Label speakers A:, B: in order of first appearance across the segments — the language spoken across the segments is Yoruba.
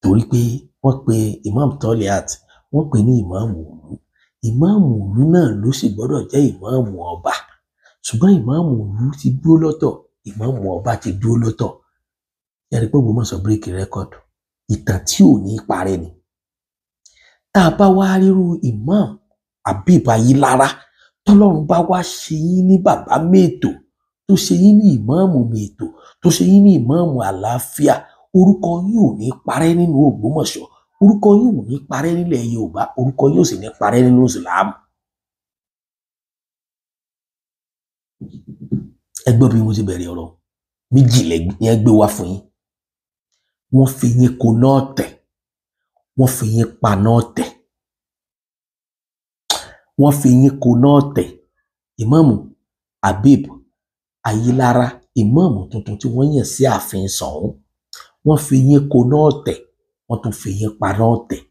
A: torí pé wọ́n pe imam Toliat wọ́n pè ní ìmáàmù ìlú ìmáàmù ìlú náà ló sì gbọ́dọ̀ jẹ́ ìmáàmù ọba ṣùgbọ́n ìmáàmù ìlú ti dúró lọ́tọ̀ ìmáàmù ọba ti dúró lọ́tọ̀ yẹri pé Ògbómọ̀ṣọ́ bíréèkì rẹ́kọ̀dù ìtàn tí ò ní parẹ́ ni tá a bá wá ríru imam Habib Ayilara tọ́lọ́run bá wá ṣe yín ní bàbá mẹ́ẹ̀tò tó ṣe yín ní ìmáàmù mẹ́ẹ̀tò tó ṣe yín ní ìmáàmù àlàáfíà orúkọ yín ò ní parẹ́ nínú Ògbómọ̀ṣọ́ orúkọ yín ò ní parẹ́ nílẹ̀ Yorùbá orúkọ yín ò sì ní parẹ́ nínú ìsìlámù. ẹ gbọ́ bí mo ti bẹ̀rẹ̀ ọ̀rọ̀ méjì lẹ́yìn gbé wá fún yín wọ́n fi yín kó náà tẹ̀ wọ́n fi yín pa náà tẹ̀ wọ́n fi yín kó náà tẹ̀ ìmáàmù Habib Ayilara ìmáàmù tuntun tí wọ́n yàn sí ààfin Ṣọ̀ún wọ́n fi yín kó náà tẹ̀ wọ́n tún fi yín pa náà tẹ̀.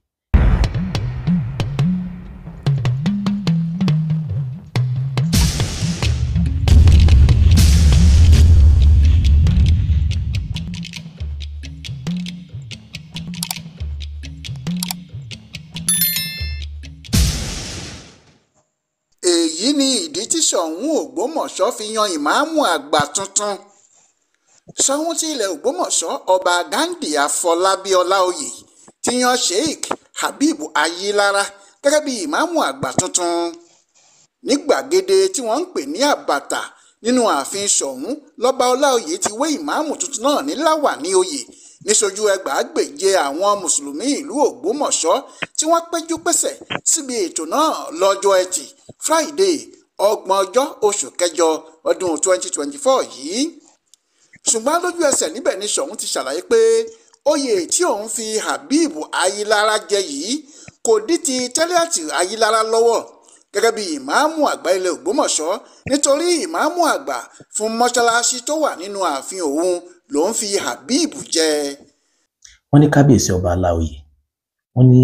B: èyí ni ìdí tí Ṣọ̀ún Ògbómọ̀ṣọ́ fi yan ìmáàmù àgbà tuntun Ṣọ̀ún ti ilẹ̀ Ògbómọ̀ṣọ́ ọba Ghandi Afọlábí Ọláoyè ti yan Sheikh Habib Ayilara gẹ́gẹ́ bí ìmáàmù àgbà tuntun ní gbàgede tí wọ́n ń pè ní àbàtà nínú ààfin Ṣọ̀ún lọ́ba Ọláoyè ti wé ìmáàmù tuntun náà ní Láwàní oyè níṣojú ẹgbàágbèje àwọn mùsùlùmí ìlú Ògbómọ̀ṣọ́ tí wọ́n péjú pésẹ̀ síbi ètò náà lọ́jọ́ ẹtì Friday ọgbọ̀n ọjọ́ oṣù kẹjọ ọdún 2024 yìí ṣùgbọ́n lójú ẹsẹ̀ níbẹ̀ ni Ṣọ̀ún ti ṣàlàyé pé oyè tí òun fi Habib Ayilara jẹ yìí kò dí ti Toliat Ayilara lọ́wọ́ gẹ́gẹ́ bí ìmáàmù àgbà ilẹ̀ Ògbómọ̀ṣọ́ nítorí ìmáàmù àgbà fún mọ́ṣáláṣí tó wà nínú ààfin òun ló ń fi Habib jẹ.
A: wọ́n ní kábíyèsí ọba aláòyè wọ́n ní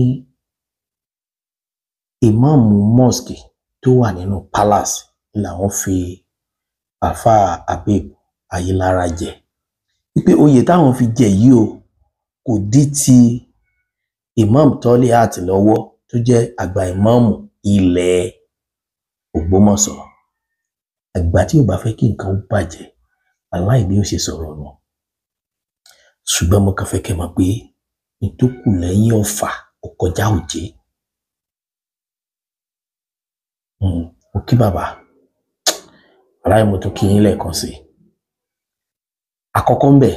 A: ìmáàmù mosque tó wà nínú palace làwọn fi àfa Habib Ayilara jẹ wípé oyè táwọn fi jẹ yìí o kò dí ti imam Toliat lọ́wọ́ tó jẹ́ àgbà ìmáàmù ilẹ̀ Ògbómọ̀ṣọ́ àgbà tí ò bá fẹ́ kí nǹkan ó bàjẹ́ aláìní ó ṣe sọ̀rọ̀ nù ṣùgbọ́n mo kàn fẹ́ kẹ́ mọ̀ pé ní tó kù lẹ́yìn ọ̀fà ó kọjá òjé mo kí bàbá aláì mo tún kí yín lẹ́ẹ̀kan sí i àkọ́kọ́ ń bẹ̀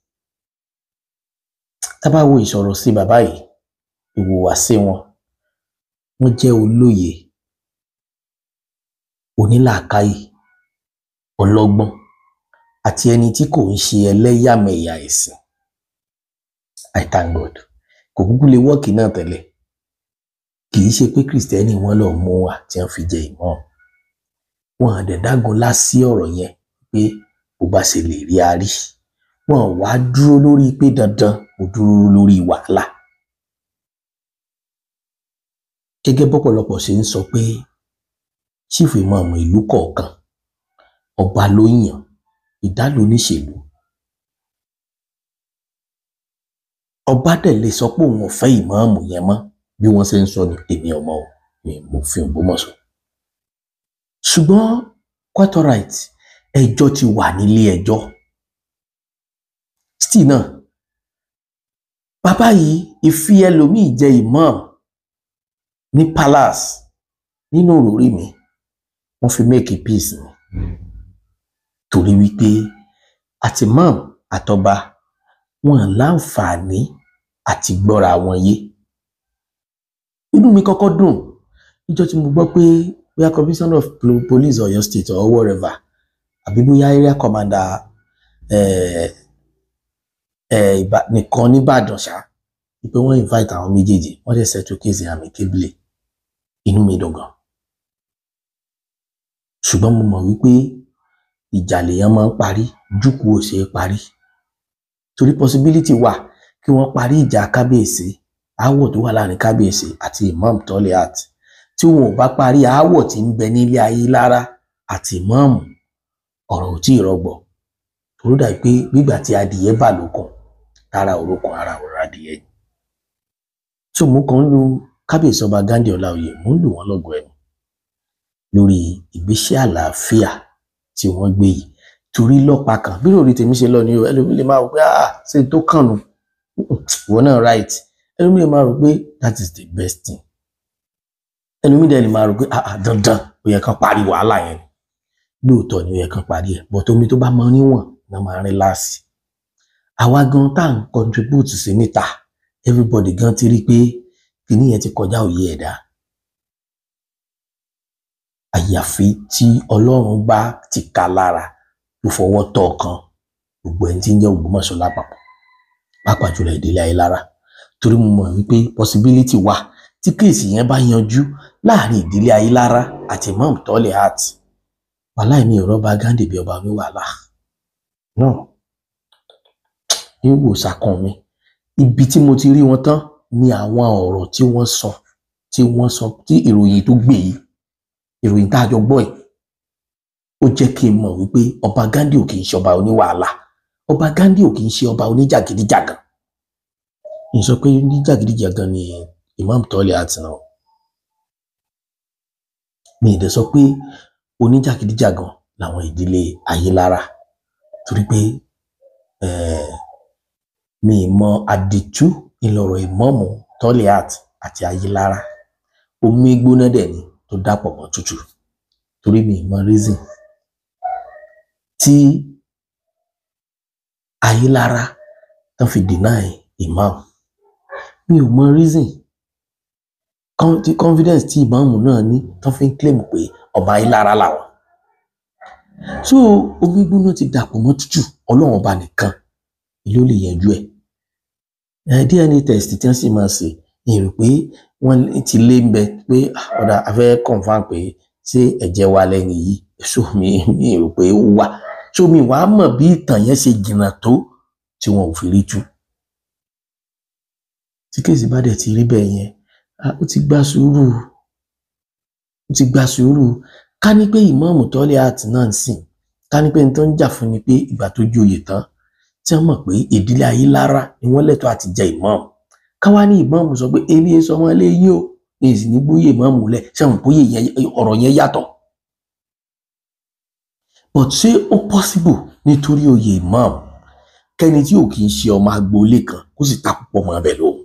A: tá bá wo ìsọ̀rọ̀ sí bàbá yìí ìhùwàsí wọn wọ́n jẹ́ olóye onílàákàyè ọlọ́gbọ́n àti ẹni tí kò ń ṣe ẹlẹ́yàmẹ̀yà ẹ̀sìn I thank God kò kúkú lè wọ́ọ̀kì náà tẹ́lẹ̀ kì í ṣe pé kìrìsìtẹ́nì wọn lọ mú wa tí wọ́n fi jẹ ìmọ̀ wọn àdẹ̀dágun lá sí ọ̀rọ̀ yẹn pé bó bá ṣe lè rí a rí wọn wá dúró lórí pé dandan mo dúró lórí wàhálà gẹ́gẹ́ bọ́pọ̀lọpọ̀ ṣe ń sọ pé chief imam ìlú kọ̀ọ̀kan ọba ló yàn ìdálò níṣèlú ọba dẹ̀ lè sọ pé òun ò fẹ́ ìmáàmù yẹn mọ́ bí wọ́n ṣe ń sọ ní èmi ọmọ ò ní mo fi Ògbómọ̀ṣọ́ ṣùgbọ́n quite alright ẹjọ́ ti wà nílé ẹjọ́ still náà bàbá yìí ìfi ẹlòmíì jẹ imam ní palace nínú òròrí mi wọ́n fi make peace ni torí wípé àti imam àtọba wọn láǹfààní àti gbọ́ra wọn yé inú mi kọ́kọ́ dùn níjọ́ tí mo gbọ́ pé bóyá commissioner of police Ọ̀yọ́ state or wherever àbí bóyá area commander eh, eh, nìkan nìbàdàn ṣá pé wọ́n invite àwọn méjèèjì wọ́n dẹ̀ settle case amicably inú mi dùn gan ṣùgbọ́n mo mọ̀ wípé ìjà lèèyàn máa ń parí jùkú ò ṣeé parí torí possibility wà kí wọ́n parí ìjà kábíyèsí aáwọ̀ tó wà láàrin kábíyèsí àti imam Toliat tí wọn ò bá parí aáwọ̀ tí ń bẹ nílé Ayílára àti imam ọ̀rọ̀ ò tí ì rọgbọ torí dà pé gbígbà tí adìyẹ bà lókun ara òrókun ara òrò adìyẹ tó mú kan lu kábíyèsí ọba Ghandi Ọláoyè mú lù wọ́n lọ́gọ̀ọ́ ẹnu lórí ìgbésẹ̀ àlàáfíà tí wọ́n gbé yìí torí lọ́pàá kan bí lórí tèmi ṣe lọ ni o ẹlòmíì lè máa rò pé ah ṣe tó kàn nù ìwọ náà right ẹlòmíì lè máa rò pé that is the best thing ẹlòmíì dẹ̀ lè máa rò pé ah ah dandan ó yẹ kán parí wàhálà yẹn lóòótọ́ ni ó yẹ kán parí ẹ̀ bọ́t omi tó bá mọ níwọ̀n náà máa rin láàsì àwa gan tá à ń contribute sí níta everybody gan ti rí i pé kìíní yẹn ti kọjá òye ẹ̀dá àyàfi tí ọlọ́run bá ti ká lára tó fọwọ́ tọ́ ọkàn gbogbo ẹni tí ń jẹ́ Ògbómọ̀ṣọ́ lápapọ̀ pàápàá jùlọ ìdílé Ayélára torí mo mọ̀ wípé possibility wà tí kéèsì yẹn bá yanjú láàrin ìdílé Ayélára àti Imam Toliat wàláì mi ò rọ́bà Ghandi bí ọba oníwàhálà náà ní ìwòsàn mi ibi tí mo ti rí wọn tán ni àwọn ọ̀rọ̀ tí wọ́n sọ tí wọ́n sọ tí ìròyìn tó gbé yìí ìròyìn tá a jọ gbọ́ yìí ó jẹ́ kí n mọ̀ wípé ọba Ghandi ò kì í ṣe ọba oníwàhálà ọba Ghandi ò kì í ṣe ọba oníjàgídíjàgan n sọ pé oníjàgídíjàgan ni Imam Toliat náà mi ì dẹ̀ sọ pé oníjàgídíjàgan làwọn ìdílé Ayélára torí pé mi ì mọ àdìtú ìlọ̀rọ̀ ìmọ̀ọ́mù Toliat àti Ayélára omi gbóná dẹ̀ ni tó dàpọ̀ mọ́ tútù torí mi ì mọ reason tí Ayélára tán fi deny imam mi ò mọ reason tí confidence tí ìmáàmù náà ní tán fi ń claim pé ọba Ayélára làwọn so omi gbóná ti dàpọ̀ mọ́ tútù ọlọ́run ọba nìkan ló lè yanjú ẹ̀ DNA test tí wọ́n sì máa ṣe èrò pé wọ́n ti lé ń bẹ pé ọ̀dà afẹ́ confam pé ṣé ẹ̀jẹ̀ wa lẹ́yìn yìí so mi mi rò pé ó wà so mi wàá mọ̀ bí ìtàn yẹn ṣe jìnnà tó tí wọn ò fi rí tú tí kéèsì bá dẹ̀ ti rí bẹ́ẹ̀ yẹn ó ti gba sùúrù ó ti gba sùúrù ká ní pé ìmáàmù Toliat náà ń sìn ká ní pé n tó ń jà fún ni pé ìgbà tó joyè tán tí wọ́n mọ̀ pé ìdílé Ayélára ni wọ́n lẹ́tọ̀ọ́ àti jẹ ìmáàmù káwá ní ìmáàmù sọ pé èmi ẹ sọmọ ilé yín o èyí sì ní gbóyè ìmáàmù lẹ sẹwọn gbóyè yẹn ọ̀rọ̀ yẹn yàtọ̀ but ṣé ó possible nítorí oyè ìmáàmù kẹ́ni tí ò kì í ṣe ọmọ agboolé kan kó sì takò pọ̀ mọ́ abẹ lóhùn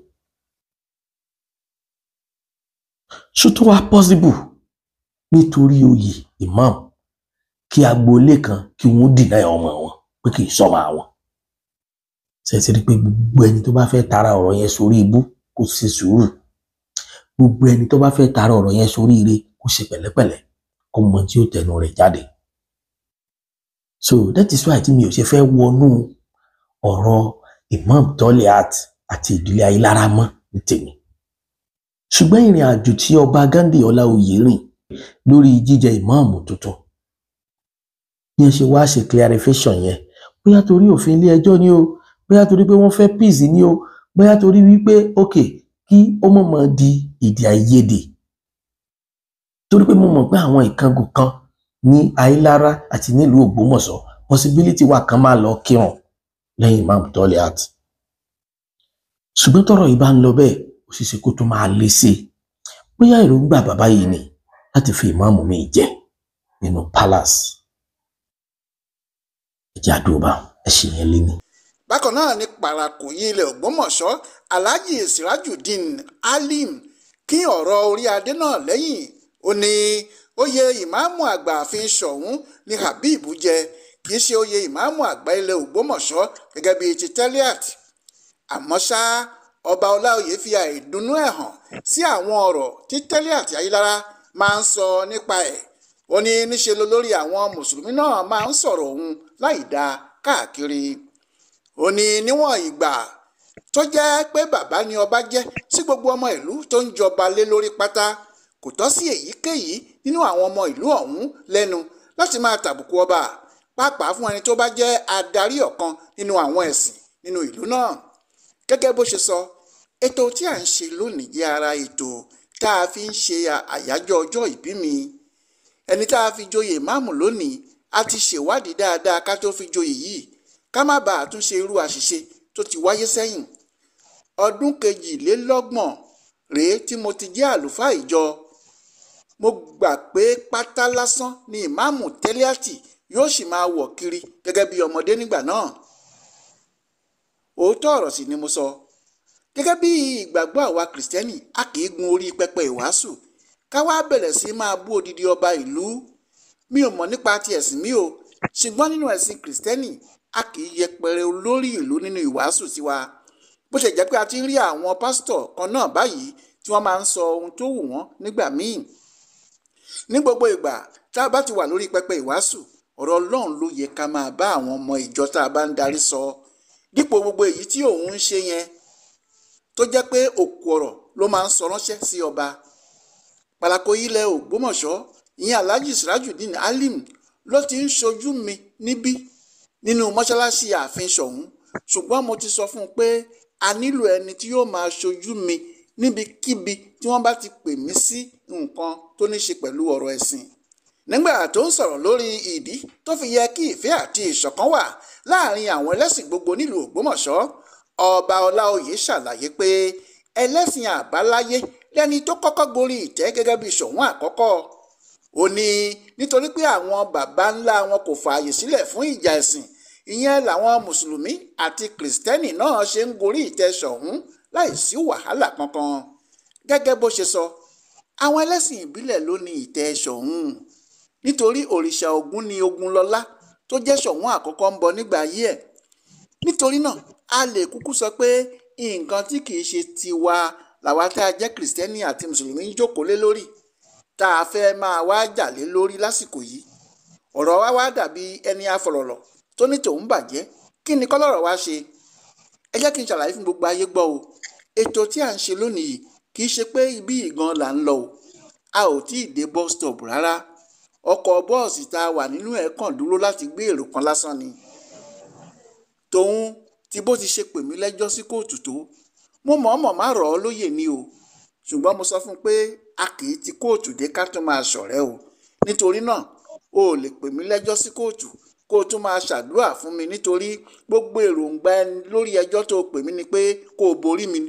A: ṣó tó wá possible nítorí oyè ìmáàmù kí agboolé kan kí wọ́n dìnnà ọmọ wọn pé kì í sọmọ àwọn ṣèṣe rí pé gbogbo ẹni tó bá fẹ́ tara ọ̀rọ̀ yẹn sórí ibú kó ṣe sùúrù gbogbo ẹni tó bá fẹ́ tara ọ̀rọ̀ yẹn sórí ire kó ṣe pẹ̀lẹ́pẹ̀lẹ́ kó mọ tí ó tẹnu rẹ̀ jáde so that is why tí mi ò ṣe fẹ́ wọnú ọ̀rọ̀ Imam Toliat àti ìdílé Ayélára mọ́ ní tèmi ṣùgbọ́n ìrìn àjò tí ọba Ghandi Ọláoyè rìn lórí jíjẹ ìmáàmù tuntun bí ẹ ṣe wá ṣe clarification yẹn bóyá torí òfin ilé ẹjọ́ ni o bóyá torí pé wọ́n fẹ́ peace ni o bóyá torí wípé ok kí ó mọ̀ mọ́ di èdè àìyedè torí pé mo mọ̀ pé àwọn ìkángun kan ní Ayélára àti nílùú Ògbómọ̀ṣọ́ possibility wà kán máa lọ kírun lẹ́yìn Imam Toliat ṣùgbọ́n tọ́rọ̀ yìí bá ń lọ bẹ́ẹ̀ ó sì ṣe kó tó máa lé sí i bóyá èròǹgbà bàbá yìí ni láti fi ìmáàmù mi jẹ nínú palace ẹjẹ àdúrà ẹṣin yẹn lé ní
B: bákan náà ní paraku yìí ilẹ̀ ògbómọ̀ṣọ́ alhaji sirajudeen alim kí ọ̀rọ̀ orí adé náà lẹ́yìn ó ní oyè ìmáàmù àgbà àfin ṣọ̀ún ní habib jẹ kì í ṣe oyè ìmáàmù àgbà ilẹ̀ ògbómọ̀ṣọ́ gẹ́gẹ́ bíi ti Toliat àmọ́ ṣá ọba ọláòyè fi àìdùnnú ẹ̀ hàn sí àwọn ọ̀rọ̀ tí Toliat Ayélára máa ń sọ nípa ẹ̀ ó ní níṣe lólórí àwọn mùsùlùmí náà máa ń sọ̀rọ̀ òun láì dáa káàkiri ó ní níwọ̀n ìgbà tó jẹ́ pé bàbá ni ọba jẹ́ sí gbogbo ọmọ ìlú tó ń jọba lé lórí pátá kò tọ́ sí èyíkéyìí nínú àwọn ọmọ ìlú ọ̀hún lẹ́nu láti máa tàbùkù ọba pàápàá fún ẹni tó bá jẹ́ adarí ọ̀kan nínú àwọn ẹ̀sìn nínú ìlú náà gẹ́gẹ́ bó ṣe sọ ètò tí à ń ṣe lónìí jẹ́ ara ètò tá a fi ń ṣe àyájọ́ ọjọ́ ìbí mi ẹni tá a fi joyè máàmù lónìí a ti ṣèwádìí dáadáa ká tó fi joyè yìí ká má bàa tún ṣe irú àṣìṣe tó ti wáyé sẹ́yìn ọdún kejìlélọ́gbọ̀n rèé tí mo ti jẹ́ àlùfáà ìjọ mo gbà pé pátá lásán ni ìmáàmù tẹ́líàtì yóò sì máa wọ̀ kiri gẹ́gẹ́ bí ọmọdé nígbà náà òótọ́ ọ̀rọ̀ sì ni mo sọ gẹ́gẹ́ bí ìgbàgbọ́ àwa kìrìsìtẹ́nì a kì í gun orí pẹpẹ ìwàásù ká wá bẹ̀rẹ̀ sí máa bú odidi ọba ìlú mi ò mọ̀ nípa ti ẹ̀sìn mi o ṣùgbọ́n nínú ẹ̀sìn kìrìsìtẹ́nì a kì í yẹpẹrẹ olórí ìlú nínú ìwàásù tiwa bó ṣe jẹ́ pé a ti ń rí àwọn pásítọ̀ kan náà báyìí tí wọ́n máa ń sọ ohun tó wù wọ́n nígbà míì ní gbogbo ìgbà tá a bá ti wà lórí pẹpẹ ìwàásù ọ̀rọ̀ ọlọ́run ló yẹ ká máa bá àwọn ọmọ ìjọ tá a bá ń darí sọ dípò gbogbo èyí tí òun ń ṣe yẹn tó jẹ́ pé òkú ọ̀rọ̀ ló máa ń sọ ránṣẹ́ sí ọba pàlàkó ilẹ̀ ògbómọ̀ṣọ́ ìyẹn alhaji sirajudeen alim ló ti ń ṣojú mi níbí nínú mọ́ṣáláṣí ààfin ṣọ̀ún ṣùgbọ́n mo ti sọ fún un pé a nílò ẹni tí yóò máa ṣojú mi níbikíbi tí wọ́n bá ti pè mí sí nǹkan tó ní ṣe pẹ̀lú ọ̀rọ̀ ẹ̀sìn nígbà tó ń sọ̀rọ̀ lórí ìdí tó fi yẹ kí ìfẹ́ àti ìṣọ̀kan wà láàrin àwọn ẹlẹ́sìn gbogbo nílùú ògbómọ̀ṣọ́ ọba ọláoyè ṣàlàyé pé ẹlẹ́sìn àbáláyé lẹ́ni tó kọ́kọ́ gorí ìtẹ́ gẹ́gẹ́ bí ṣọ̀ún àkọ́kọ́ ó ní nítorí pé àwọn baba ńlá wọn kò fààyè sílẹ̀ fún ìjà ẹ̀sìn ìyẹn làwọn mùsùlùmí àti kìrìsìtẹ́nì náà ṣe ń gorí ìtẹ́ ṣọ̀ún láì sí wàhálà kankan gẹ́gẹ́ bó ṣe sọ àwọn ẹlẹ́sìn ìbílẹ̀ ló ní ìtẹ́ ṣọ̀ún nítorí òrìṣà ògún ni ogunlọ́lá tó jẹ́ ṣọ̀ún àkọ́kọ́ ń bọ nígbà ayé ẹ̀ nítorí náà a lè kúkú sọ pé nǹkan tí kìí ṣe tiwa làwa tá a jẹ́ kìrìsìtẹ́nì àti mùsùlùmí ń jókòó lé lórí tá a fẹ́ máa wá jà lé lórí lásìkò yìí ọ̀rọ̀ wa wá dàbí ẹni afọ̀rọ̀lọ̀ tó ní tòun bàjẹ́ kí ni kọ́lọ́rọ̀ wá ṣe ẹ jẹ́ kí n ṣàlàyé fún gbogbo ayé gbọ́ o ètò tí à ń ṣe lónìí yìí kì í ṣe pé ibí ìgan là ń lọ o a ò tí ì dé bus stop rárá ọkọ̀ bọ́ọ̀sì tá a wà nínú ẹ̀ kàn dúró láti gbé èrò kan lásán ni tòun tí bó ti ṣe pè mí lẹ́jọ́ sí kóòtù tó mo mọ̀ọ́mọ̀ má rọ̀ ọ́ lóyè ni o ṣùgbọ́n mo sọ fún un pé a kì í ti kóòtù dé ká tún máa ṣọ̀rẹ́ o nítorí náà o ò lè pè mí lẹ́jọ́ sí kóòtù kó o tún máa ṣàdúrà fún mi nítorí gbogbo èròǹgbà ẹni lórí ẹjọ́ tó pè mí ni pé kó o borí mi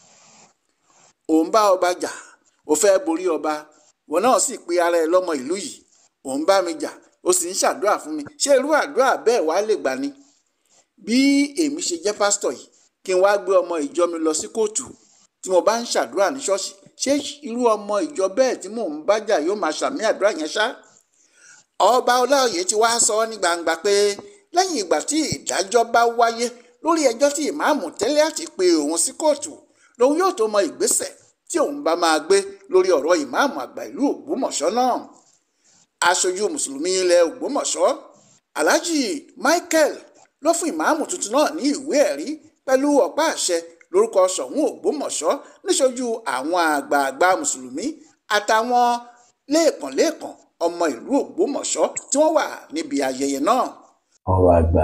B: ò ń bá ọba jà ò fẹ́ borí ọba wọn náà sì pe ara ẹ lọ́mọ ìlú yìí ò ń bá mi jà ó sì ń ṣàdúrà fún mi ṣé irú àdúrà bẹ́ẹ̀ wá lè gbà ni bí èmi ṣe jẹ́ pásítọ̀ yìí kí n wá gbé ọmọ ìjọ mi lọ sí kóòtù tí mo bá ń ṣàdúrà ní ṣọ́ọ̀ṣì ṣé irú ọmọ ìjọ bẹ́ẹ̀ tí mò ń bá jà yóò máa ṣàmì àdúrà yẹn ṣá. ọba ọláòyè ti wá sọ ní gbangba pé lẹ́yìn ìgbà tí ìdájọ́ bá wáyé lórí ẹjọ́ tí ìmáàmù tẹ́lẹ̀ àti pé òun sí kóòtù lòun yóò tó mọ ìgbésẹ̀ tí òun bá máa gbé lórí ọ̀rọ̀ ìmáàmù àgbà ìlú ògbómọ̀ṣọ́ náà. aṣojú mùsùlùmí ilẹ̀ ògbómọ̀ṣọ́ alhaji michael ló fún ìmáàmù tuntun náà ní ìwé ẹ̀rí pẹ̀lú ọ̀pá àṣẹ lórúkọ Ṣọ̀ún Ògbómọ̀ṣọ́ níṣojú àwọn àgbààgbà mùsùlùmí àtàwọn lẹ́ẹ̀kanlẹ́ẹ̀kan ọmọ ìlú Ògbómọ̀ṣọ́ tí wọ́n wà níbi ayẹyẹ náà.
A: ọ̀rọ̀ àgbà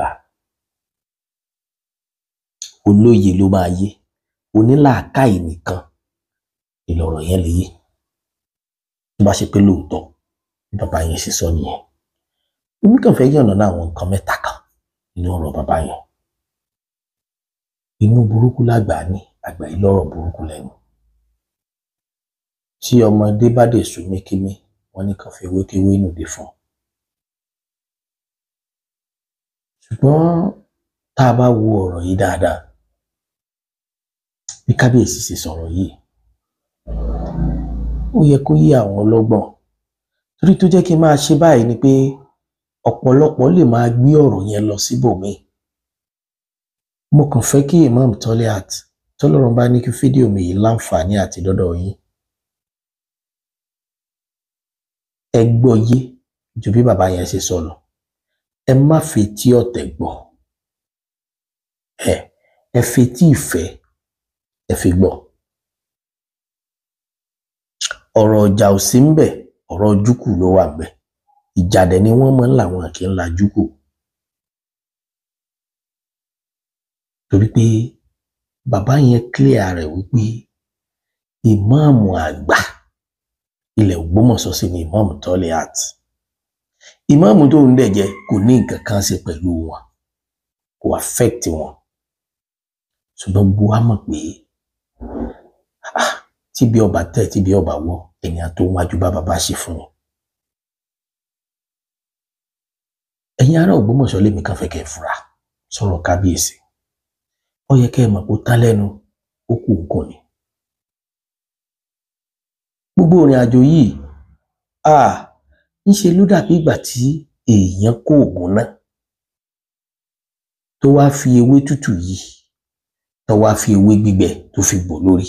A: olóye ló máa yé onílàákàyè nìkan ìlọ̀rọ̀ yẹn lè yé tó bá ṣe pé lóòótọ́ bí bàbá yẹn ṣe sọ nìyẹn èmi kàn fẹ́ yànnà náà àwọn nǹkan mẹ́ta kan nínú ọ̀rọ̀ bàbá yẹn inú burúkú lágbà ní àgbà yìí lọ́rọ̀ burúkú lẹ́nu tí ọmọdé bá dé sùn mékémé wọn ní kàn fi wékéwé nùdí fún un ṣùgbọ́n tá a bá wo ọ̀rọ̀ yìí dáadáa bí kábíyèsí ṣe sọ̀rọ̀ yìí ó yẹ kó yé àwọn ọlọ́gbọ́n torí tó jẹ́ kí n máa ṣe báyìí ni pé ọ̀pọ̀lọpọ̀ lè máa gbé ọ̀rọ̀ yẹn lọ síbòmíì mo kàn fẹ́ kí imam Toliat tọ́lọ́run bá ní kí fídíò mi yìí láǹfààní àti dọ́dọ̀ yín ẹ gbọ́ yé ju bí bàbá yẹn ṣe sọ lọ ẹ má fetí ọ̀tẹ̀ gbọ́ ẹ ẹ fetí ìfẹ́ ẹ fi gbọ́ ọ̀rọ̀ ọjà ò sí ń bẹ̀ ọ̀rọ̀ ojúkù ló wà ń bẹ̀ ìjà dẹ̀ ni wọ́n máa ń làwọn kì í la júkù torí pé bàbá yẹn clear rẹ̀ wípé ìmáàmù àgbà ilẹ̀ Ògbómọ̀ṣọ́ sí ni ìmáàmù Toliat ìmáàmù tó ń dẹ̀ jẹ́ kò ní nǹkan kan ṣe pẹ̀lú wọn kò affect wọn ṣùgbọ́n gbogbo wa mọ̀ pé tí bí ọba tẹ̀ tí bí ọba wọ̀ ènìyàn tó wájú bá bàbá ṣe fún mi. ẹ̀yin ará Ògbómọ̀ṣọ́ lèmi kan fẹ́ kẹ́ ẹ fura sọ̀rọ̀ kábíyèsí ó yẹ kẹ́ ẹ mọ̀ pé ó tán lẹ́nu ó kù nǹkan ni. gbogbo ìrìn àjò yìí ń ṣe ló dàbí ìgbà tí èèyàn kó oògùn náà tó wá fi ewé tútù yìí tó wá fi ewé gbígbẹ tó fi bò lórí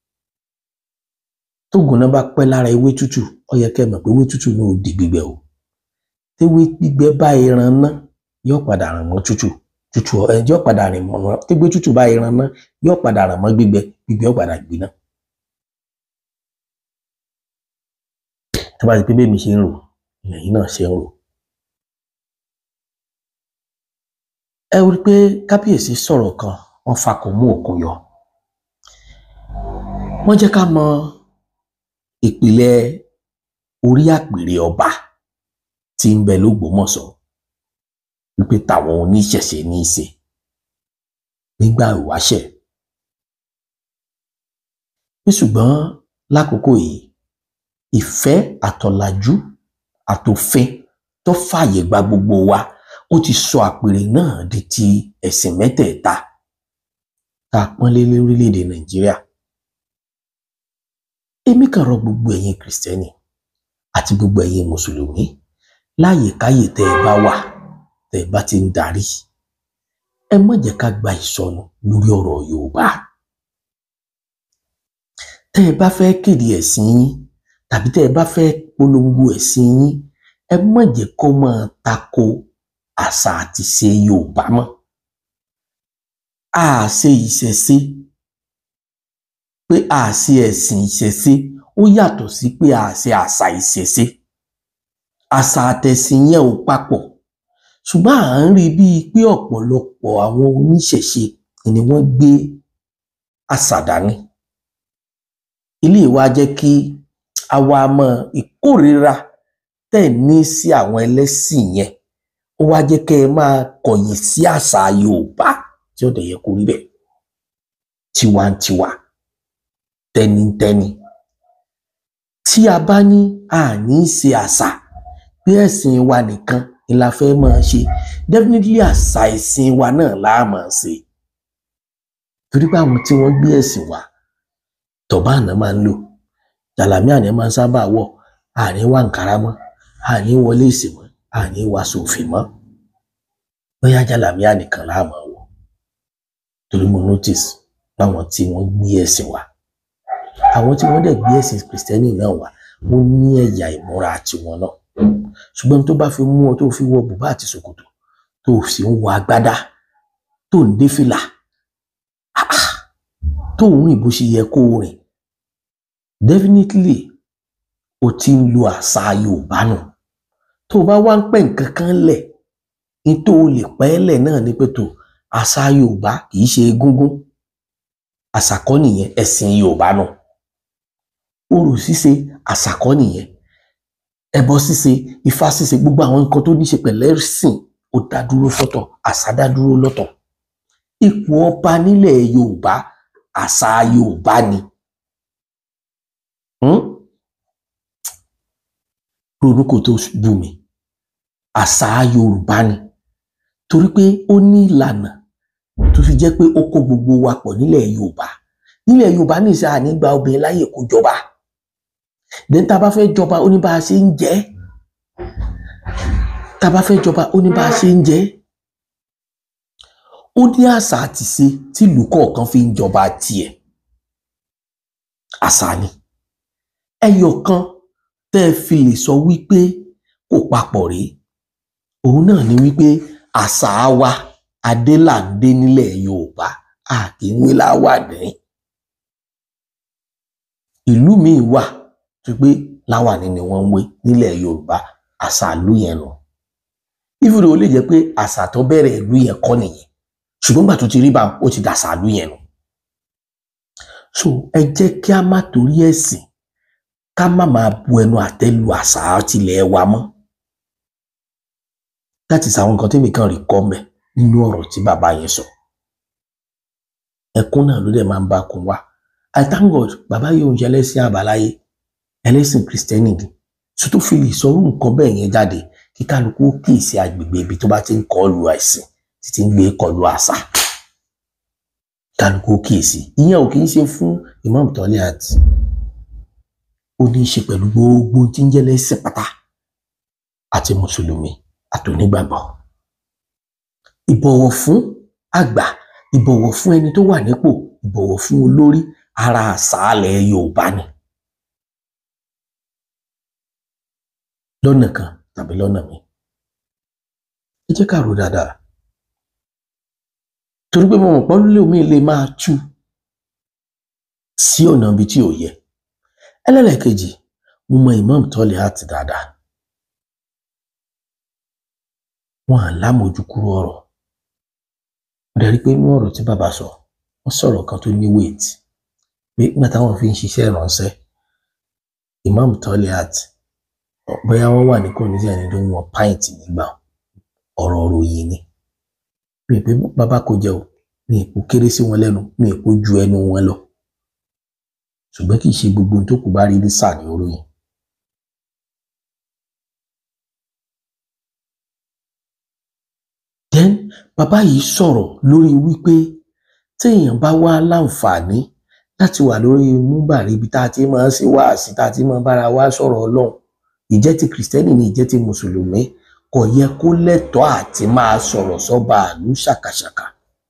A: tóògùn náà bá pẹ́ lára ewé tútù ó yẹ kẹ́ ẹ mọ̀ pé ewé tútù náà ò di gbígbẹ o tewé gbígbẹ bá ẹran náà yóò padà ràn mọ́ tútù tútù ẹ yóò padà rìn mọ́ tewé tútù bá ẹran náà yóò padà ràn mọ́ gbígbẹ gbígbẹ ó padà gbiná. tó bá ti pé bẹ́ẹ̀ mi ṣe ń rò lẹ́yìn náà ṣe ń rò. ẹ rí i pé kábíyèsí sọ̀rọ̀ kan wọ́n fakò mú òkun yọ. wọ́n jẹ́ ká mọ ìpìlẹ̀ orí àpèrè ọba tí ń bẹ lÓgbómọ̀ṣọ́ wípé táwọn oníṣẹ̀ṣe ní í ṣe nígbà ìwáṣẹ̀. bí ṣùgbọ́n lákòókò yìí ìfẹ́ àtọ̀làjú àtòfin tó fààyè gba gbogbo wa ó ti sọ àpèrè náà di ti ẹ̀sìn mẹ́tẹ̀ẹ̀ta tá a pọ́nlé lórílẹ̀‐èdè nàìjíríà èmi kàn rọ gbogbo ẹ̀yin kìrìsìtẹ́nì àti gbogbo ẹ̀yin mùsùlùmí láàyè káyè tẹ́ ẹ bá wà tẹ́ ẹ bá ti ń darí ẹ má jẹ́ ká gba ìsọnù lórí ọ̀rọ̀ yorùbá tẹ́ ẹ bá fẹ́ kéde ẹ̀sìn yín tàbí tẹ́ ẹ bá fẹ́ polongo ẹ̀sìn yín ẹ má jẹ́ kó máa tako àṣà àti ṣe Yorùbá mọ́ àṣe ìṣẹ̀ṣe pé àṣe ẹ̀sìn ìṣẹ̀ṣe ó yàtọ̀ sí pé àṣe àṣà ìṣẹ̀ṣe àṣà àtẹ̀sìn yẹn ò papọ̀ ṣùgbọ́n à ń rí bíi pé ọ̀pọ̀lọpọ̀ àwọn oníṣẹ̀ṣe ni wọ́n gbé àṣà dání ilé wa jẹ́ kí àwa mọ ìkórira tẹ̀ ní sí àwọn ẹlẹ́sìn yẹn ó wá jẹ́ kẹ́ ẹ máa kọ̀yìn sí àṣà Yorùbá tí ó dẹ̀ yẹ kó rí bẹ́ẹ̀ tiwantiwa tẹnitẹni tí a bá ní àní ṣe àṣà pé ẹ̀sìn wa nìkan ni la fẹ́ máa ṣe definitely àṣà ẹ̀sìn wa náà la máa ṣe torí pé àwọn tí wọ́n gbé ẹ̀sìn wa tọ̀bá àná máa ń lò jàlámí àná máa ń sábà wọ̀ àní wà nkàrà mọ́ àní wọlé ìsìn mọ́ àní wà sòfin mọ́ bóyá jàlámí ànìkan la máa wọ̀ torí mo notice báwọn tí wọ́n gbé ẹ̀sìn wa àwọn tí wọ́n dẹ̀ gbé ẹ̀sìn kìrìsìtẹ́nì náà wá wọ́n ní ẹ̀yà ìmúra tiwọn náà ṣùgbọ́n tó bá fi mú ọ tó fi wọ bùbá àti ṣòkòtò tó sì ń wọ agbádá tó ń dé fìlà tó ń rìn bó ṣe yẹ kó rìn definitely o ti ń lo àṣà Yorùbá nù tó o bá wá ń pẹ́ nǹkan kan lẹ̀ ní tó o lè pẹ́ lẹ̀ náà ní pẹ̀tọ́ àṣà Yorùbá kì í ṣe egúngún àṣà kọ́ nìyẹn ẹ̀sìn Yorùbá náà orò ṣíṣe àṣà kọ́ nìyẹn ẹbọ ṣíṣe ifá ṣíṣe gbogbo àwọn nǹkan tó ní ṣe pẹ̀lẹ́ sìn ó dá dúró sọ́tọ̀ àṣà dá dúró lọ́tọ̀ ipò ọba nílẹ̀ Yorùbá àṣà Yorùbá ni ronú kò tó bù mí àṣà Yorùbá ni torí pé ó ní ìlànà tó fi jẹ́ pé ó kó gbogbo wa pọ̀ nílẹ̀ Yorùbá nílẹ̀ Yorùbá ní ìṣe ànígbà obìnrin láyè kó jọba dẹ́n tá a bá fẹ́ jọba ó ní bá a ṣe ń jẹ́ tá a bá fẹ́ jọba ó ní bá a ṣe ń jẹ́ ó ní àṣà àti ṣe tí ìlú kọ̀ọ̀kan fi ń jọba tiẹ̀ àṣà ni ẹyọ kan tẹ́ ẹ fi lè sọ wípé kò papọ̀ rí òun náà ni wípé àṣà wa adélàndé nílẹ̀ Yorùbá àkínwé láwàdí ìlú míì wà tó pé láwàní ni wọ́n ń wé nílẹ̀ Yorùbá àṣà ìlú yẹn nù ìfúró lè jẹ́ pé àṣà tó bẹ̀rẹ̀ ìlú yẹn kọ́ nìyẹn ṣùgbọ́n gbà tó ti rí bá ó ti dàṣà ìlú yẹn nù so ẹ jẹ́ kí a má torí ẹ̀sìn ká má máa bu ẹnu àtẹ́ lu àṣà tilẹ̀ wa mọ́ láti sàwọn nǹkan tẹ́mi kan rí kọ́ mẹ́ nínú ọ̀rọ̀ tí bàbá yẹn sọ ẹkún náà ló dẹ̀ máa ń bá kun wá I thank God bàbá yìí ò ń ṣe ẹlẹ́sìn àbáláyé ẹlẹ́sìn kìrìsìtẹ́nì ni tó fi lè sọ orú nǹkan bẹ́ẹ̀ yẹn jáde kí kálukú kíyèsí agbègbè ibi tó bá ti ń kọlu àìsàn títí ń gbé kọlu àṣà kálukú kíyèsí ìyẹn ò kì í ṣe fún Imam Toliat ó ní í ṣe pẹ̀lú gbogbo tí ń jẹ́ lẹ́sìn pátá àti mùsùlùmí àti onígbàgbọ́ ìbọ̀wọ̀ fún àgbà ìbọ̀wọ̀ fún ẹni tó wà nípò ìbọ̀wọ̀ fún olórí ara àṣàlẹ̀ Yorùbá ni lọ́nà kan tàbí lọ́nà mi ẹ jẹ́ ká rò dáadáa torí pé mo mọ̀ pé lórí omi lè máa tú sí ọ̀nà ibi tí ò yẹ ẹlẹ́lẹ́kejì mo mọ Imam Toliat dáadáa wọn à lámójú kúrò ọ̀rọ̀ mo dẹ̀ rí pé inú ọ̀rọ̀ tí bàbá sọ wọ́n sọ̀rọ̀ kan tó ní weight pé nígbà táwọn fi ń ṣiṣẹ́ ìránṣẹ́ Imam Toliat bóyá wọ́n wà ní kọ́ndíṣẹ́ ẹni tó ń wọ pint nígbà ọ̀rọ̀ ròyìn ni mi ì pé bàbá kò jẹ́ o mi ì kó kéré sí wọn lẹ́nu mi ì kó ju ẹnu wọn lọ ṣùgbọ́n kì í ṣe gbogbo ohun tó kù bá rí ní sáà ní oròyìn. then bàbá yìí sọ̀rọ̀ lórí wípé téèyàn bá wá láǹfààní láti wà lórí múbàrí ibi tá a ti máa ń ṣe wáàsí tá a ti máa bára wa sọ̀rọ̀ ọlọ́run ìjẹ́ ti kìrìsìtẹ́nì ni ìjẹ́ ti mùsùlùmí kò yẹ kó lẹ́tọ̀ọ́ àti máa sọ̀rọ̀ sọ́ba àlú ṣàkàṣàkà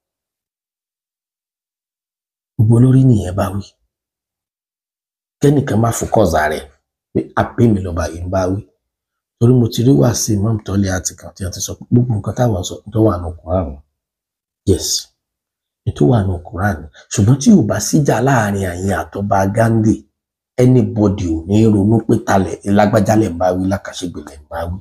A: gbogbo olórí nìyẹn bá wí kẹ́nìkan má fòkọ́sà rẹ̀ pé àpémi lọ́ba yìí ń bá wí torí mo ti rí wá sí Imam Toliat kan tí a ti sọ pé gbogbo nǹkan táwọn sọ tó wà nù Kùránì yes ní tó wà nù Kùránì ṣùgbọ́n tí ò bá síjà láàrin àyìn àtọba Ghandi anybody ò ní ronú pé talẹ̀ lágbájálẹ̀ ń bá wí lákàṣègbè ń bá wí.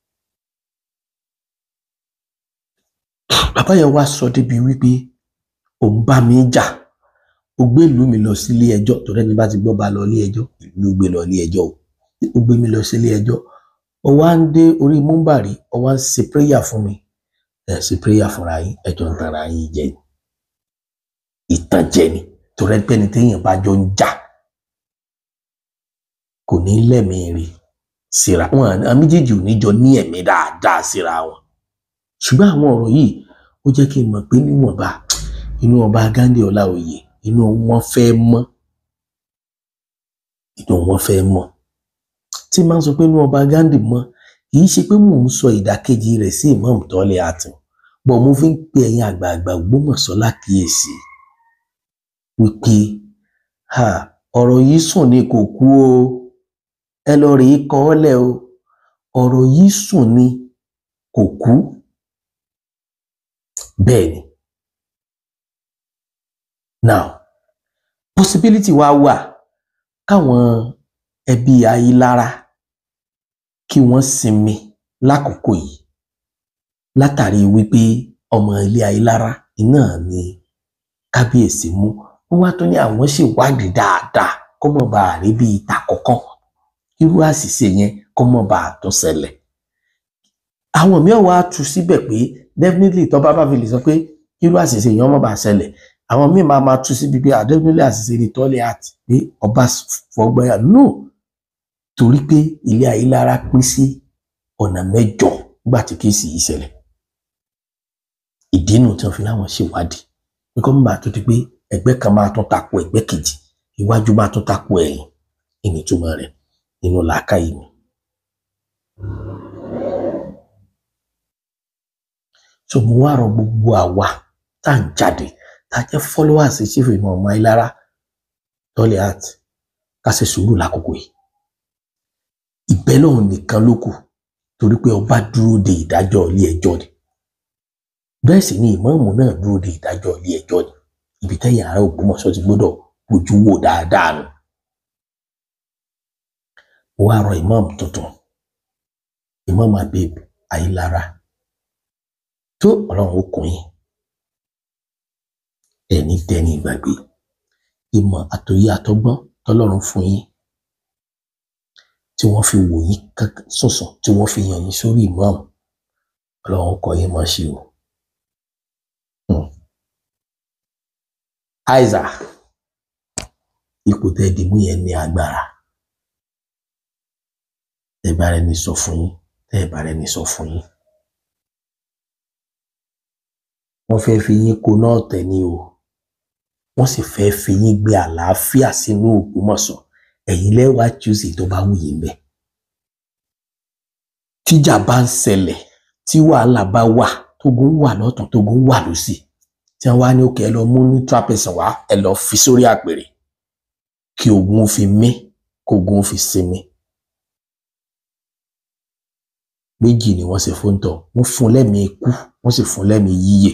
A: bàbá yẹn wá sọ débi wípé òun bá mi jà ó gbé ìlú mi lọ sílé ẹjọ́ torí ẹni bá ti gbọ́ bá lọ ilé ẹjọ́ ìlú gbé lọ ilé ẹjọ́ o ó gbé mi lọ sílé ẹjọ́ ó wá ń dé orí múmbàrí ó wá ń ṣe prayer fún mi ẹ ṣe prayer fúnra yín ẹjọ́ ń tara yín jẹ ni ìtànjẹ ni torí ẹgbẹ́ni téèyàn bá jọ ń jà kò ní lẹ́mìí rí síra wọn àwọn méjèèjì ò ní jọ ní ẹ̀mí dáadáa síra wọn ṣùgbọ́n àwọn ọ̀rọ̀ yìí ó jẹ́ kí n mọ̀ pé níwọ̀nba inú ọba Ghandi Ọláoyè inú wọn fẹ́ mọ́ inú wọn fẹ́ mọ́ tí máa ń sọ pé inú ọba Ghandi mọ́ kì í ṣe pé mò ń sọ ìdàkejì rẹ̀ sí Imam Toliat bọ̀ mo fi ń pe ẹ̀yin àgbààgbà Ògbómọ̀ṣọ́ lákìyèsí wípé ọ̀rọ̀ yìí sùn ni kò kú o ẹ lọ rèé kọ́ ọ́ lẹ̀ o ọ̀rọ̀ yìí sùn ni kò kú bẹ́ẹ̀ ni now possibility wa wà káwọn ẹbí Ayílára kí wọ́n sinmi lákòókò yìí látàrí wípé ọmọ ilé Ayílára iná ni kábíyèsí mú wọ́n wá tó ní àwọn ṣèwádìí dáadáa kó mọ̀ bá a rí bí ìta kọ̀ọ̀kan irú àṣìṣe yẹn kó mọ̀ bá a tó ṣẹlẹ̀ àwọn míì wá tú síbẹ̀ pé definitely tọ́ba bá fi lè sọ pé irú àṣìṣe yẹn mọ̀ bá a ṣẹlẹ̀ àwọn míì máa máa tú síbi pé definitely àṣìṣe ni Toliat pé ọba fọgbọ́yà no torí pé ilé Ayílára pín sí ọ̀nà mẹ́jọ nígbà tí kéèsì yìí ṣẹlẹ̀ ìdí nù tí wọ́n fi láwọn ṣèwádìí pé kọ́ mọ̀ bá tó ti pé ẹgbẹ́ kan máa tún tako ẹgbẹ́ kejì iwájú máa tún tako ẹ̀yìn ìnìtumọ̀ rẹ̀ nínú làákàyè mi. so mo wá rọ gbogbo àwa tá à ń jáde tá a jẹ́ followers Chief Imam ọmọ Ayílára Toliat ká ṣe sùúrù lákòókò yìí ìbẹ́ náà nìkan ló kù torí pé ọba dúró de ìdájọ́ ilé ẹjọ́ ni bẹ́ẹ̀ sì ni ìmáàmù náà dúró de ìdájọ́ ilé ẹjọ́ ni ibi tẹ́yìn ará Ògbómọ̀ṣọ́ ti gbọ́dọ̀ bójú wò dáadáa nù mo wá rọ ìmáàmù tuntun ìmáàmù Habib Ayílára tó ọlọ́run ó kún yín ẹni tẹni ìgbàgbé ìmọ̀ àtòyé àtọgbọ́n tọ́lọ́run fún yín tí wọ́n fi wò yín sọ̀sọ̀ tí wọ́n fi yàn yín sórí ìmáàmù ọlọ́run ó kọ́ yín máa ṣe o. Aiza ipò tẹ́ ẹ dì mú yẹn ní agbára tẹ́ ẹ bá rẹ ní sọ fún yín tẹ́ ẹ bá rẹ ní sọ fún yín wọ́n fẹ́ fi yín kó náà tẹ̀ ní o wọ́n sì fẹ́ fi yín gbé àlàáfíà sínú Ògbómọ̀ṣọ́ ẹ̀yin lẹ́wàá chúùsì tó bá wù yín bẹ́ẹ̀ tíjà bá ń ṣẹlẹ̀ tí wàhálà bá wà tógun wà lọ́tún tógun wà lósì tí wọ́n wá ní òkè ẹ lọ mú ní trapẹsàn wá ẹ lọ fi sórí àpèrè kí ogun fi mí kí ogun fi sinmi méjì ni wọ́n ṣe fún tọ wọ́n fún lẹ́mìí ikú wọ́n sì fún lẹ́mìí yíyè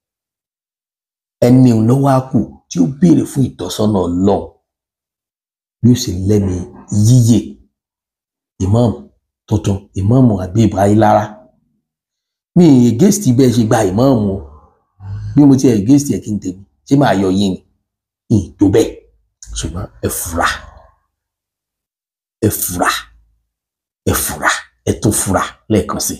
A: ẹni ló wá kù tí ó béèrè fún ìtọ́sọ́nà Ọlọ́run bí ó sì lẹ́mìí yíyè imam tuntun imam Habib Ayílára mi ì gẹ́sìtì bẹ́ẹ̀ ṣe gba imam o bí mo ti ẹ̀ gẹ́sìtì ẹ̀ kí n tèmi ṣé máa yọ yín ni ìtò bẹ́ẹ̀ ṣùgbọ́n ẹ fura ẹ fura ẹ fura ẹ tún fura lẹ́ẹ̀kan sí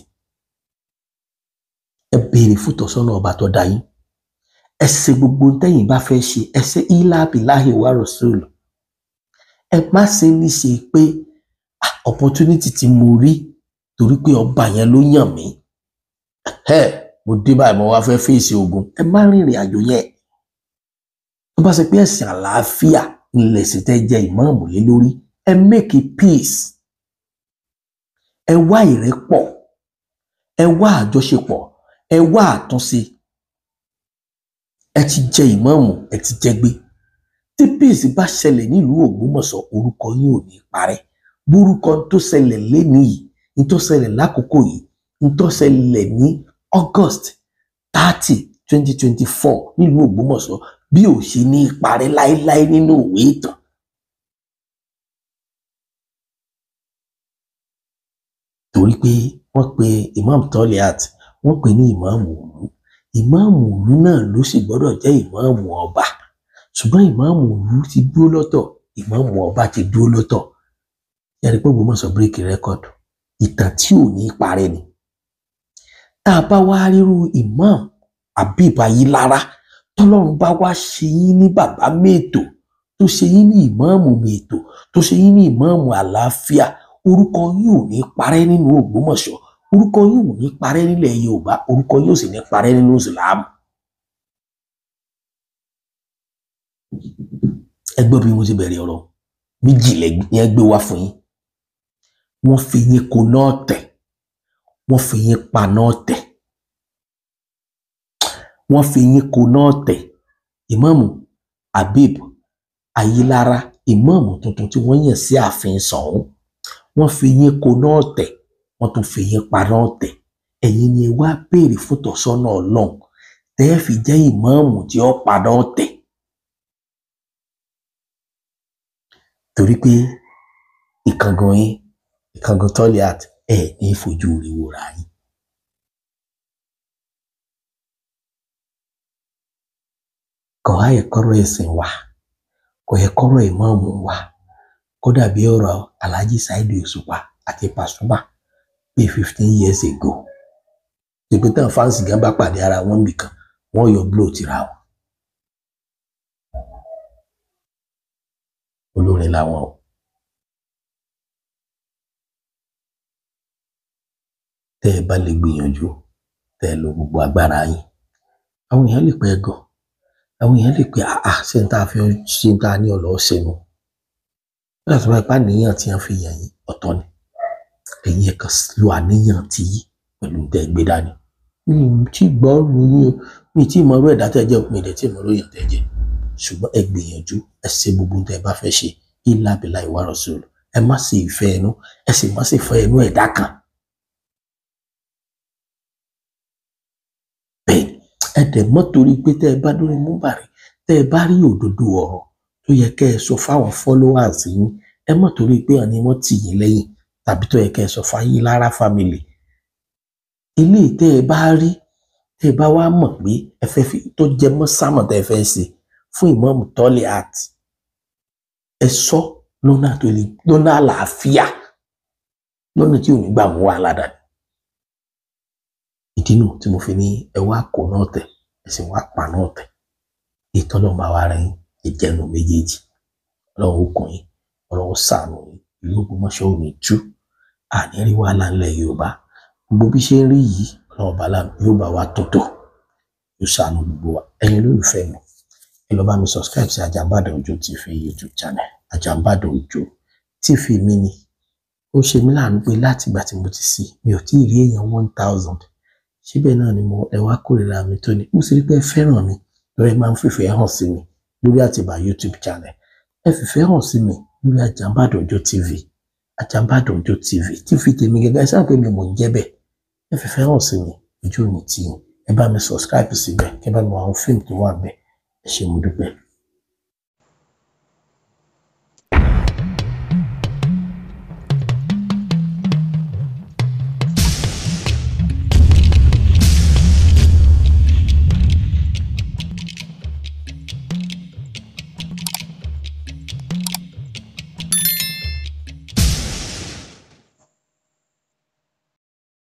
A: ẹ béèrè fún ìtọ́sọ́nà ọba tó dá yín ẹ ṣe gbogbo tẹ́yin bá fẹ́ ṣe ẹ ṣe ilá abiláhi wa rasul ẹ má ṣe ní ṣe pé opportunity tí mo rí torí pé ọba yẹn ló yàn mí ẹ mo dé báyìí mo wá fẹ́ fèsì ogun ẹ má rìnrìn àjò yẹn tó bá ṣe pé ẹ̀sìn àlàáfíà ńlẹ̀ sì tẹ́ jẹ́ ìmáàmù lé lórí ẹ make a peace ẹ wá ìrẹ́pọ̀ ẹ wá àjọṣepọ̀ ẹ wá àtúnṣe ẹ ti jẹ ìmáàmù ẹ ti jẹ gbé tí peace bá ṣẹlẹ̀ nílùú Ògbómọ̀ṣọ́ orúkọ yín ò ní parẹ́ bórúkọ tó ṣẹlẹ̀ lẹ́ni yìí ní tó ṣẹlẹ̀ lákòókò yìí ní tó ṣẹlẹ̀ ní August thirty twenty twenty four nílùú Ògbómọ̀ṣọ́ bí ò ṣe ní parẹ́ láéláé nínú ìwé ìtàn. torí pé wọ́n pe Imam Toliat wọ́n pè ní ìmáàmù òlu ìmáàmù òlu náà ló sì gbọ́dọ̀ jẹ́ ìmáàmù ọba ṣùgbọ́n ìmáàmù òlu ti dúró lọ́tọ̀ ìmáàmù ọba ti dúró lọ́tọ̀ yàrá pé Ògbómọ̀ṣọ́ bíréèkì rẹ́kọ̀dù ìtàn tí ò ní parẹ́ ni tá a bá wá ríru imam Habib Ayílára tọ́lọ́run bá wá ṣe yín ní bàbá mẹ́ẹ̀tò tó ṣe yín ní ìmáàmù mẹ́ẹ̀tò tó ṣe yín ní ìmáàmù àlàáfíà orúkọ yín ò ní parẹ́ nínú Ògbómọ̀ṣọ́ orúkọ yín ò ní parẹ́ nílẹ̀ Yorùbá orúkọ yín ò sì ní parẹ́ nínú Ìsìlámù. ẹ gbọ́ bí mo ti bẹ̀rẹ̀ ọ̀rọ̀ méjì lẹ́yìn gbé wá fún yín wọ́n fi yín kó náà tẹ̀ wọ́n fi yín pa náà tẹ̀ wọ́n fi yín kó náà tẹ̀ ìmáàmù Habib Ayílára ìmáàmù tuntun tí wọ́n yàn sí ààfin Ṣọ̀ún wọ́n fi yín kó náà tẹ̀ wọ́n tún fi yín pa náà tẹ̀ ẹ̀yin ni ẹ wá béèrè fún tọ́sọ́nà Ọlọ́run tẹ́ ẹ fi jẹ́ ìmáàmù tí ó pa náà tẹ̀ torí pé ìkángan yín ìkángan Toliat ẹ ní fojú rí wòrà yín. kò wá yẹ kọ́rọ̀ ẹ̀sìn wa kò yẹ kọ́rọ̀ ìmáàmù wa kó dàbí ọ̀rọ̀ Alhaji Saheed Òṣùpá àti Pasuma bíi fifteen years ago ìpín tán fáǹsì gan bá pàdé ara wọn nìkan wọn yọ blow tira wọn. olórin làwọn o. tẹ́ ẹ bá lè gbìyànjú tẹ́ ẹ lo gbogbo agbára yín àwọn èèyàn lè pẹ́ gàn àwọn èèyàn lè pẹ́ àà ṣé n ta fi ṣe n ta ní ọ̀lọ́ ṣẹnu nígbà tó bá ipá níyàn tí wọ́n fi yàn yín ọ̀tọ̀ ni ẹ̀yin ẹ̀kan lo àníyàn tí yí pẹ̀lú tẹ́ ẹ gbé dání mi ò tí gbọ́ lu yín o mi tí mọ irú ẹ̀dá tẹ́ jẹ́ mi dẹ̀ tí mọ irú èèyàn tẹ́ jẹ́ ṣùgbọ́n ẹ gbìyànjú ẹ ṣe gbogbo tẹ́ ẹ bá fẹ́ ṣe ilá bìlà ìwà rọ̀ṣọ̀lù ẹ má ṣe ìfẹ́ ẹnu ẹ sì má ṣe ìfẹ́ ẹnu ẹ̀dá kan. bẹ́ẹ̀ ẹ dẹ̀ mọ́ torí pé tẹ́ ẹ bá lórí múbàrí tẹ́ ẹ bá rí òdodo ọ̀rọ̀ tó yẹ kẹ́ ẹ sọ fáwọn followers yín ẹ mọ́ torí pé àní wọ́n tì yín lẹ́yìn tàbí tó yẹ kẹ́ ẹ sọ fáyín lára family. ilé tẹ́ ẹ bá rí tẹ́ ẹ bá wá mọ̀ pé ẹ fẹ́ fi tó jẹ mọ́ sámọ̀ tẹ́ ẹ fẹ́ ṣe fún Imam Toliat ẹ sọ lọ́nà tó lè lọ́nà àlàáfíà lọ́nà tí ò ní gbà mú wàhálà dání ìdí nù tí mo fi ní ẹ wá kó náà tẹ ẹ sì wá pa náà tẹ ìtọ́nà máa wá rẹ ìjẹnu méjèèjì ọlọ́run ó kún yín ọlọ́run ó ṣàánú yín ìlú Ògbómọ̀ṣọ́ ò ní tú àní rí wàhálà ńlẹ̀ Yorùbá gbogbo bí ṣe ń rí yìí ọlọ́run bá láàmú yóò bá wa tótó yóò ṣàánú gbogbo wa ẹ̀yin olólùfẹ́ mi ẹ lọ bá mi subscribe sí Àjàǹbàdàn Òjó TV YouTube channel Àjàǹbàdàn Òjó TV mi ni ó ṣe mí láàánú pé láti ìgbà tí mo ti sí mi ò tí ì rí èèyàn one thousand síbẹ̀ náà ni mo ẹ wá kórìíra mi tó ní mo sì rí pé ẹ fẹ́ràn mi lórí ẹ máa ń fìfẹ́ hàn sí mi lórí Àtìbà YouTube channel ẹ fìfẹ́ hàn sí mi lórí Àjàǹbàdàn Òjó TV Àjàǹbàdàn Òjó TV TV tèmi gẹ́gẹ́ ẹ sáà pé mi mò ń jẹ́ bẹ́ẹ̀ ẹ fìfẹ́ hàn sí mi ojú ò ní tì yín ẹ bá mi subscribe síbẹ̀ kẹ bá mi wọ àwọn fíìmù tó wà bẹ́ẹ̀ ẹ ṣé mo dúpẹ́.